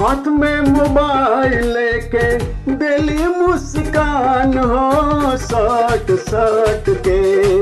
हाथ में मोबाइल लेके दिली मुस्कान हो सट सट के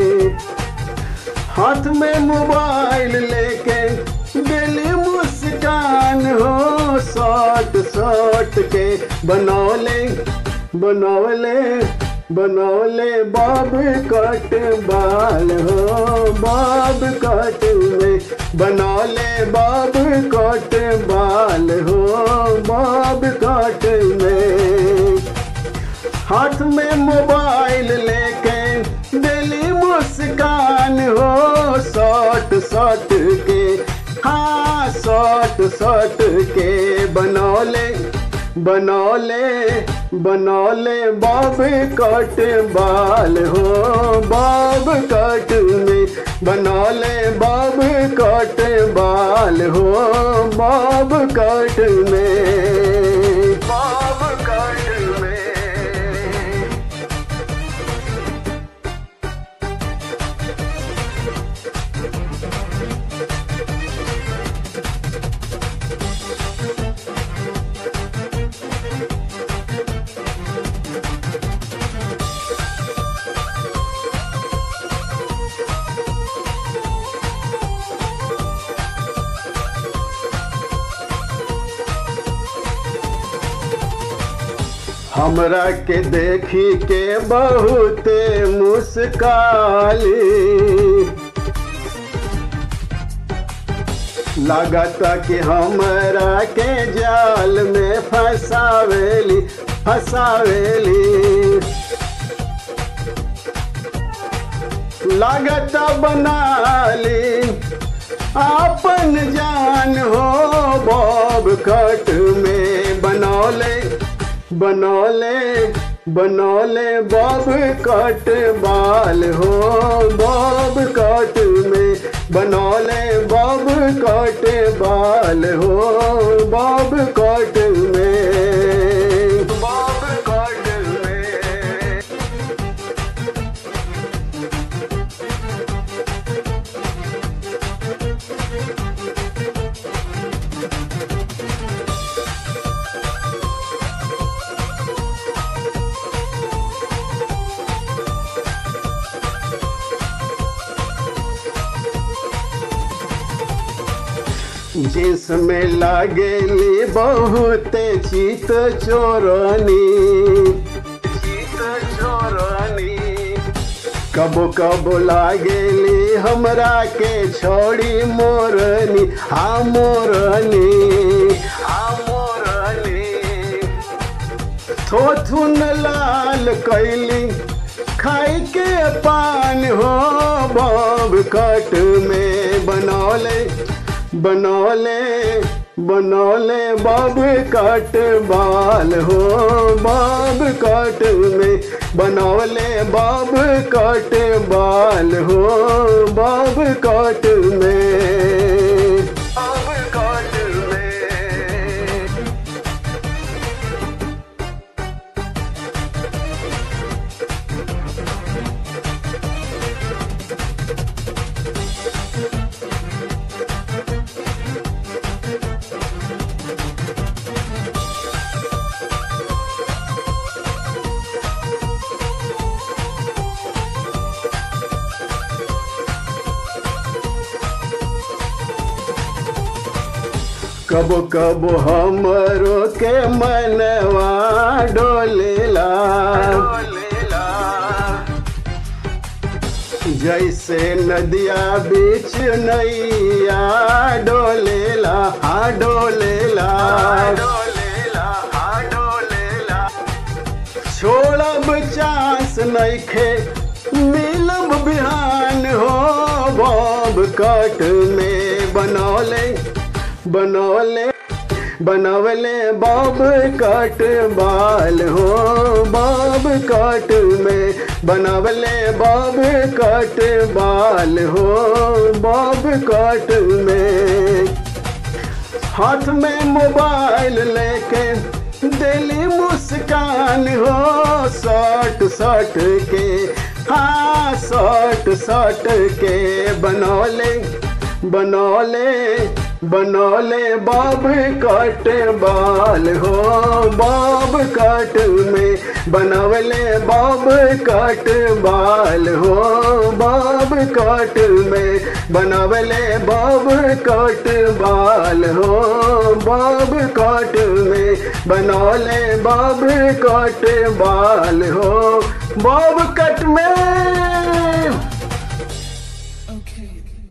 हाथ में मोबाइल लेके दिली मुस्कान हो सट सट के बनौले बनौले बनौले बाब कट बाल हो बाब कट में बनौले बाब कट बाल हो बाब कट में हाथ में मोबाइल लेके दिली मुस्कान हो सट सट के हाँ सट सट के बनौले बनौले बनौले बाब कट बाल हो बाब कट में बनौले बाब कट बाल हो बाब कट में बाब कट में हमरा के देखी के बहुते मुस्काली लागता कि हमरा के जाल में फसावेली फसावेली लागता बनाली अपन जान हो बॉब कट में बनौले बनौले बनौले बॉब कट बाल हो बॉब कट में बनौले बॉब कट बाल हो बॉब कट में बॉब कट में जिसमें लागेली बहुत चित चोरनी चित चोरनी कबो कबो लागेली हमरा के छोड़ी मोरनी हाँ मोरनी हाँ मोरनी थोथुन लाल कैली खाई के पान हो बब कट में बनौले बनौले बनौले बब कट बाल हो बब कट में बनौले बब कट बाल हो बब कट में बब कट में कबो कबो हमरो के मनवा डोलेला जैसे नदिया बीच नैया डोलेला हा डोलेला छोड़ब चांस नइखे मिलब बिहान हो बब कट में बनौले बनौले बनवले बब कट बाल हो बब कट में बनवले बब कट बाल हो बब कट में हाथ में मोबाइल लेके दिली मुस्कान हो सट सट के हाँ सट सट के बनौले बनौले बनौले बाब कट बाल हो बाब कट में बनवले बाब कट बाल हो बाब कट में बनवले बाब कट बाल हो बाब कट में बनौले बाब कट बाल हो बाब कट में